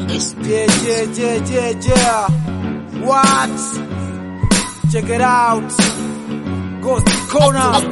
Yeah, yeah, yeah, yeah, yeah. What? Check it out. Ghost Corner.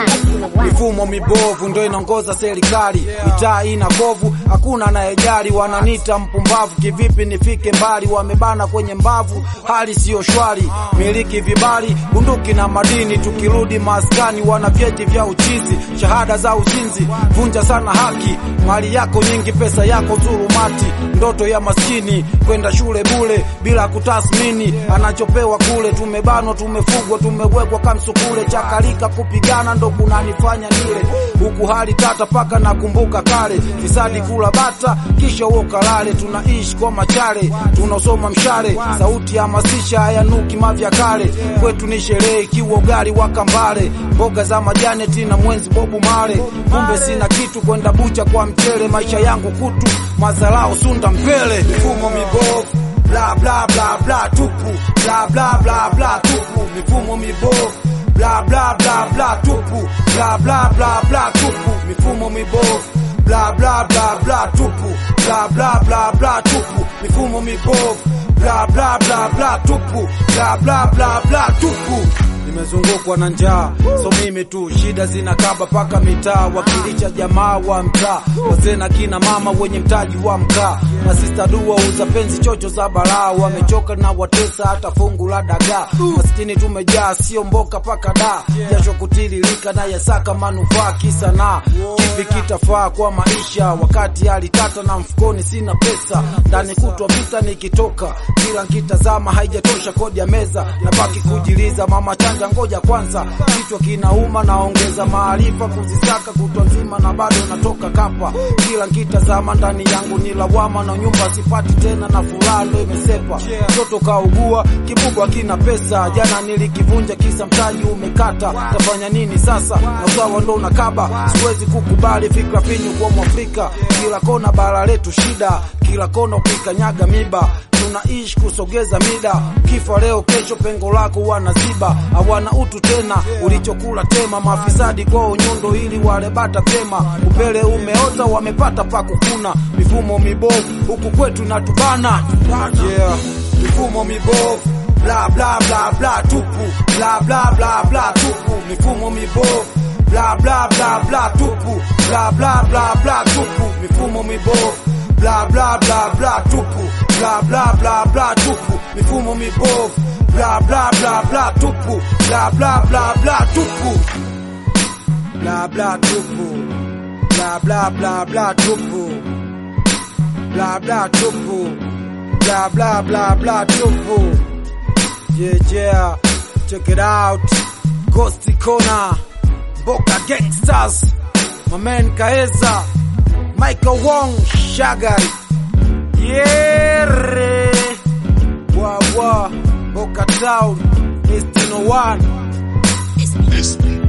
Mifumo mibovu ndo inaongoza serikali, mitaa ina kovu, hakuna anayejali. Wananita mpumbavu, kivipi nifike mbali? Wamebana kwenye mbavu, hali siyo shwari. Miliki vibali, bunduki na madini, tukirudi maskani wana vyeti vya uchizi, shahada za uzinzi, vunja sana haki. Mali yako nyingi, pesa yako zulumati, ndoto ya maskini kwenda shule bule bila kutathmini anachopewa kule. Tumebanwa, tumefugwa, tumewekwa kamsukule, chakalika kupigana ndo kunanifanya nile huku hali tata paka nakumbuka kale fisadi kula bata kisha uokalale tunaishi kwa machale tunasoma mshale sauti ya masisha hayanuki mavya kale kwetu ni sherehe ikiwa ugali wa kambale mboga za majani tina mwenzi bobu male kumbe sina kitu kwenda bucha kwa mchele maisha yangu kutu mazalao sunda mbele mifumo mibovu bla bla bla bla tupu bla bla bla bla tupu mifumo mibovu bla bla bla bla tupu bla bla bla bla tupu mifumo mibovu bla bla bla bla tupu bla bla bla bla tupu mifumo mibovu bla bla bla bla tupu bla bla bla bla tupu nimezungukwa na njaa, so mimi tu shida zinakaba paka mitaa, wakilisha jamaa wa mtaa, wazee na kina mama wenye mtaji wa mkaa, masista dua uza penzi chocho za balaa, wamechoka na watesa hata fungu la dagaa, maskini tumejaa, sio mboka paka da, jasho kutiririka na yasaka manufaa, kisa na kipi kitafaa kwa maisha, wakati hali tata na mfukoni sina pesa, ndani kutwa vita nikitoka, kila nkitazama haijatosha kodi ya meza, nabaki kujiliza mama chanja ngoja kwanza, kichwa kinauma, naongeza maarifa kuzisaka kutwa nzima na bado natoka kapa. Kila nkitazama ndani yangu ni lawama, na nyumba sipati tena, na furaha ndo imesepa. Mtoto kaugua, kibubwa kina pesa, jana nilikivunja kisa mtaji umekata. Tafanya nini sasa? Na usawa ndo unakaba, siwezi kukubali fikra finyu kwa Mwafrika. Kila kona bara letu shida, kila kona ukikanyaga miba tunaishi kusogeza mida, kifa leo kesho, pengo lako wanaziba, hawana utu tena, ulichokula tema, mafisadi kwao nyundo ili wale bata pema, upele umeota wamepata pa kukuna, mifumo mibovu huku kwetu natubana, yeah. mifumo mibovu bla bla bla bla tupu bla bla bla bla tupu mifumo mibovu bla bla bla bla tupu bla bla bla bla tupu mifumo mibovu bla bla bla bla tupu bla bla bla bla tupu mifumo mibovu bla bla bla bla tupu bla bla bla bla tupu bla bla tupu bla bla bla bla tupu bla bla tupu bla bla bla bla tupu yeah yeah check it out Ghost Corner Boca Gangsters my man Kaeza Michael Wong Shagari Yere Wawa Boca Town East 1 Listen.